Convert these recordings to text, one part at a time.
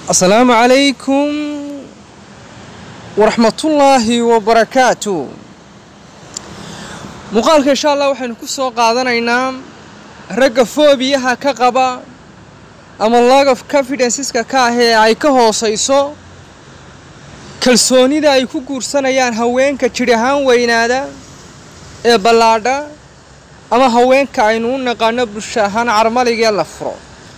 asalaamu calaykum waraxmatullaahi wabarakaatu muuqaalka insha allah waxaynu ku soo qaadanaynaa ragga foobiyaha ka qaba ama log of confidenceska ka ah ee ay ka hoosayso kalsoonida ay ku guursanayaan haweenka jidh ahaan weynaada ee ballaadha ama haweenka aynu u naqaano bulsho ahaan carmaligee la furo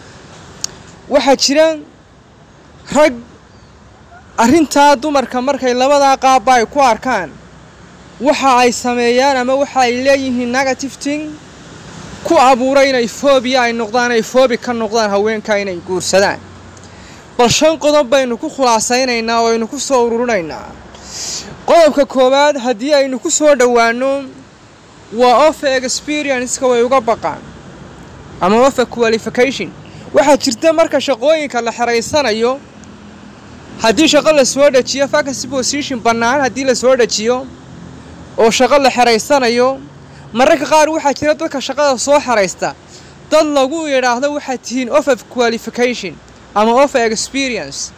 waxaa jira rag arrintaa dumarka markay labadaa qaabba ay ku arkaan waxa ay sameeyaan ama waxa ay leeyihiin negative ting ku abuura inay foobiya ay noqdaan ay foobi ka noqdaan haweenka inay guursadaan bal shan qodob baynu ku khulaasaynaynaa oo aynu ku soo ururinaynaa qodobka koowaad haddii aynu ku soo dhowaano waa ofa experienceka way uga baqaan ama ofa qualification waxaa jirta marka shaqooyinka la xeraysanayo haddii shaqo la soo dhajiyo vacancy position bannaan haddii la soo dhajiyo oo shaqo la xeraysanayo mararka qaar waxaa jira dadka shaqada soo xeraysta dad lagu yidhaahdo waxaad tihiin ofa qualification ama ofa experience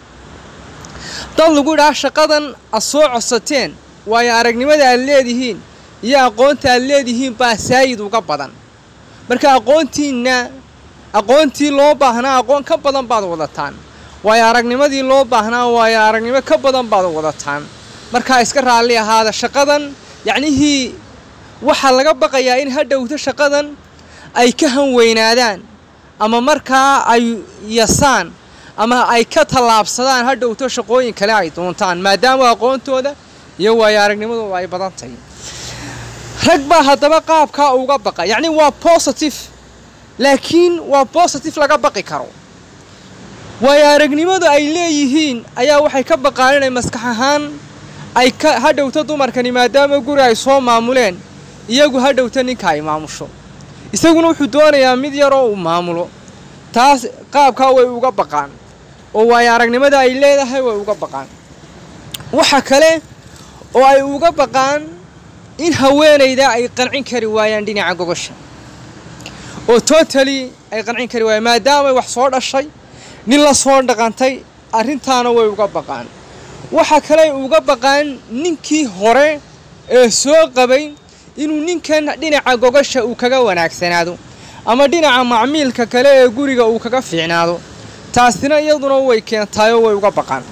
dad lagu yidhaahdo shaqadan aad soo codsateen waayo aragnimada aad leedihiin iyo aqoonta aad leedihiin baa saayid uga badan marka aqoontiinna aqoontii loo baahnaa aqoon ka badan baad wadataan waayo aragnimadii loo baahnaa waayo aragnimo ka badan baad wadataan markaa iska raalli ahaada shaqadan yacnihii waxaa laga baqayaa in ha dhowto shaqadan ay ka hanweynaadaan ama markaa ay yasaan ama ay ka tallaabsadaan ha dhowto shaqooyin kale ay doontaan maadaama aqoontooda iyo waayo aragnimadooda ay badan tahay rag baa haddaba qaabkaa uga baqa yacni waa positive laakiin waa positive laga baqi karo waayo aragnimadu ay leeyihiin ayaa waxay ka baqaan inay maskax ahaan ay ka ha dhowto dumarkani maadaama guri ay soo maamuleen iyagu ha dhowto ninka ay maamusho isaguna wuxuu doonayaa mid yaroo uu maamulo taas qaabkaa way uga baqaan oo waayo aragnimada ay leedahay way uga baqaan waxa kale oo ay uga baqaan in haweenayda ay qancin kari waayaan dhinaca gogosha oo totally ay qancin kari waayaan maadaamay wax soo dhashay nin la soo dhaqantay arrintaana way uga baqaan waxa kale ay uga baqaan ninkii hore ee soo qabay inuu ninkan dhinaca gogosha uu kaga wanaagsanaado ama dhinaca macmiilka kale ee guriga uu kaga fiicnaado taasina iyaduna way keentaayoo way uga baqaan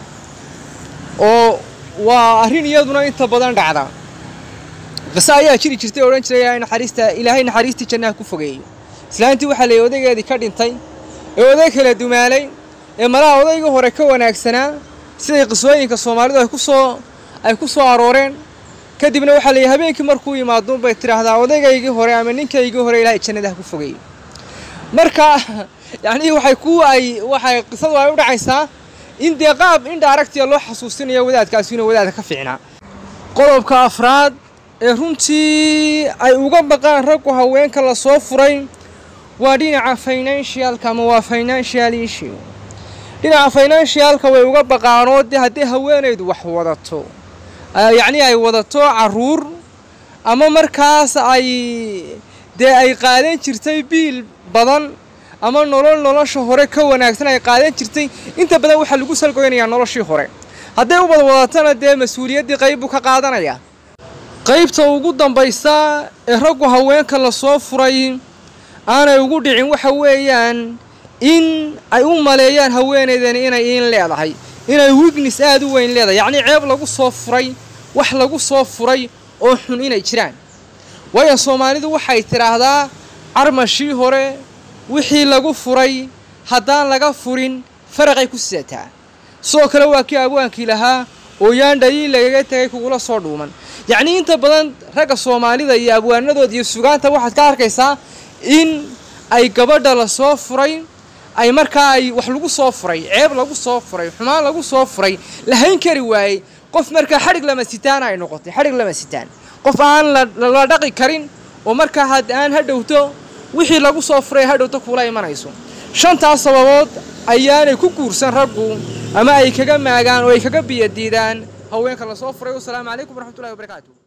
oo waa arrin iyaduna inta badan dhacda qise ayaa jiri jirtay odhan jiray naxariista ilaahay naxariistii jannaha ku fogeeyo islaantii waxaa leeyay odaygeedii ka dhintay ee oday kala dumaalay ee malaha odayga hore ka wanaagsanaa siday qisooyinka soomaalidu ay ku soo ay ku soo arooreen kadibna waxaa leeyahy habeenkii markuu yimaadun bay tidhaahdaa odaygaygii hore ama ninkaygii hore ilaahay jannadaha ku fogeeyo marka yacnii waxay ku ay waxay qisadu ay u dhacaysaa in dee qaab indha aragtiya loo xasuusinayo wadaadkaasi inuu wadaadka ka fiicnaa qodobka afraad ee runtii ay uga baqaan raggu haweenka la soo furay waa dhinaca financialka ama waa financial issue dhinaca financialka way uga baqaanoo dee haddii haweenaydu wax wadato yacnii ay wadato caruur ama markaas ay dee ay qaadan jirtay biil badan ama nolol nolosha hore ka wanaagsan ay qaadan jirtay inta badan waxaa lagu salgoynayaa noloshii hore hadday ubad wadatana dee mas-uuliyaddii qayb buu ka qaadanayaa qaybta ugu dambaysa ee raggu haweenka la soo furay aanay ugu dhicin waxa weeyaan in ay u maleeyaan haweenaydani inay iin leedahay inay wignis aada u weyn leedahay yacnii ceeb lagu soo furay wax lagu soo furay oo xun inay jiraan waayo soomaalidu waxay tidhaahdaa carmashii hore wixii lagu furay haddaan laga furin faraqay ku sidataa sidoo kale waa kii abwaankii lahaa oo yaan dhaliil lagaga tegay kugula soo dhuuman yacnii inta badan ragga soomaalida iyo abwaanadooda iyo sugaanta waxaad ka arkaysaa in ay gabadha la soo furay ay markaa ay wax lagu soo furay ceeb lagu soo furay xumaan lagu soo furay lahayn kari waayey qof markaa xadhig lama sitaan ay noqotay xadhig lama sitaan qof aan la dhaqi karin oo markaa had aan ha dhowto wixii lagu soo furay ha dhowto kuula imanayso shantaas sababood ayaanay ku guursan raggu ama ay kaga maagaan oo ay kaga biyadiidaan haweenka la soo furay wasalaamu calaykum waraxmatullahi wabarakaatu